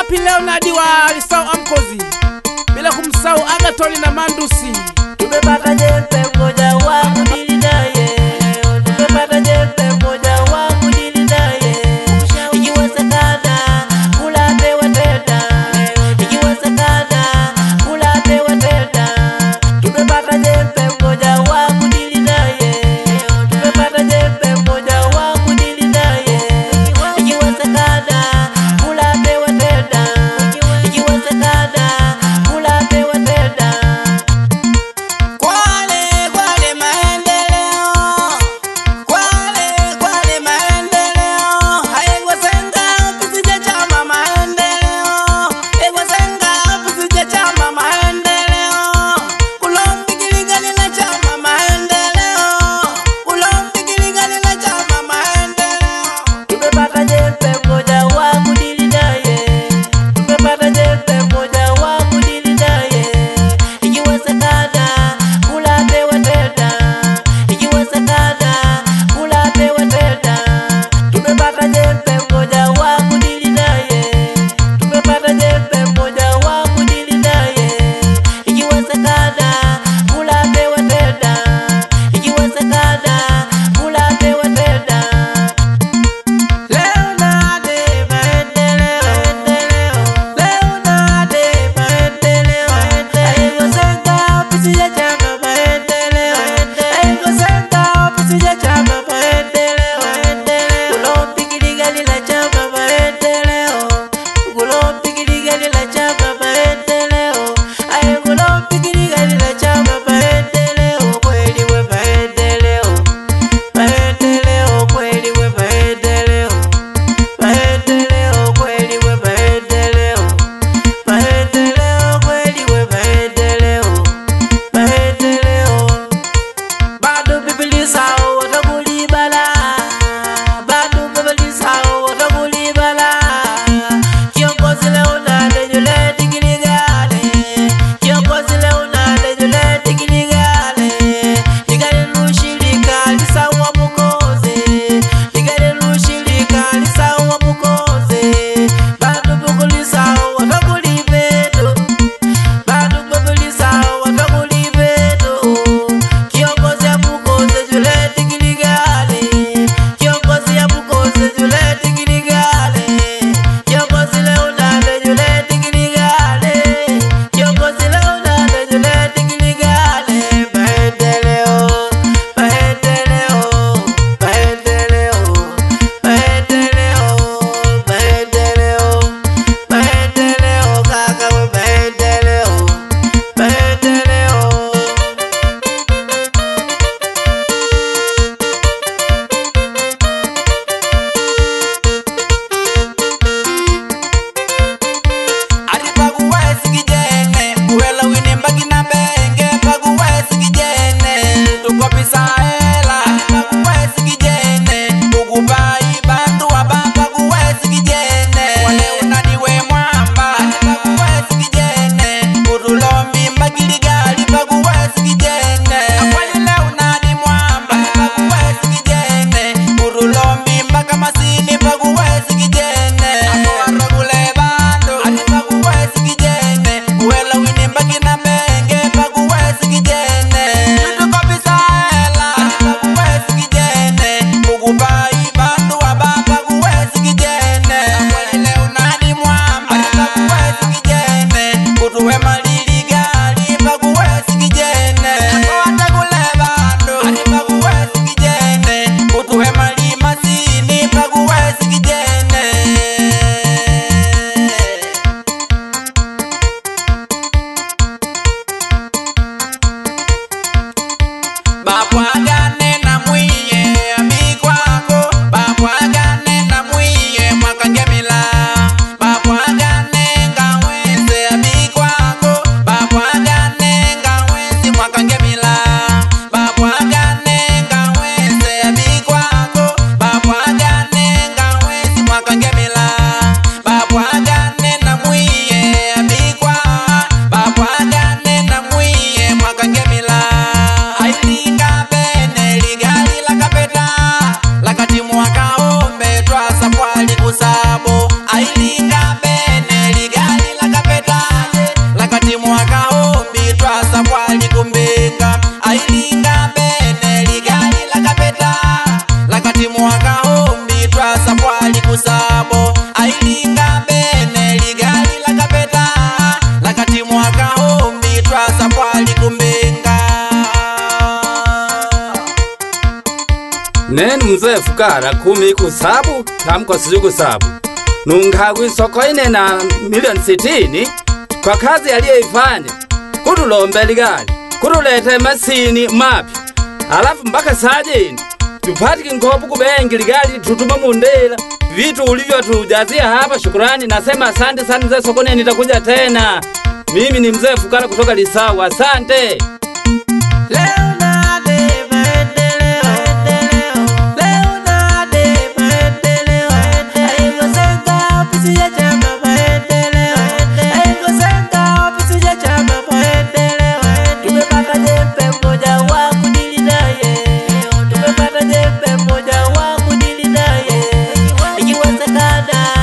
wapi Leonard wa Lisau Amkozi, bila kumsahau Agatoni na Mandusi. Tumepata jembe mmoja wa kudili naye, tumepata jembe mmoja wa kudili naye. Ikiwezekana kula pewe tena, ikiwezekana kula pewe tena. Tumepata jembe mmoja wa kudili naye, tumepata jembe mmoja wa kudili naye. Ikiwezekana kula pewe tena, ikiwezekana kula pewe tena. Kwale, kwale, mae mzee fukara kumi kusabu tamko siju kusabu nungagwi soko ine na milioni sitini kwa kazi aliyeifanya kutulombela gari kutuleta masini mapya alafu mpaka sajini tupatike nkopo kubengi ligali tutuma mundela vitu ulivyotujazia hapa shukurani nasema asante sana mzee sokoni nitakuja tena mimi ni mzee fukara kutoka lisawa asante Leonade maendeleo, Leonade maendeleo, Aingosenga ofisi ya chama maendeleo, Aingosenga ofisi ya chama maendeleo. Tumepata jembe mmoja wa kudili naye, tumepata jembe mmoja wa kudili naye, ikiwezekana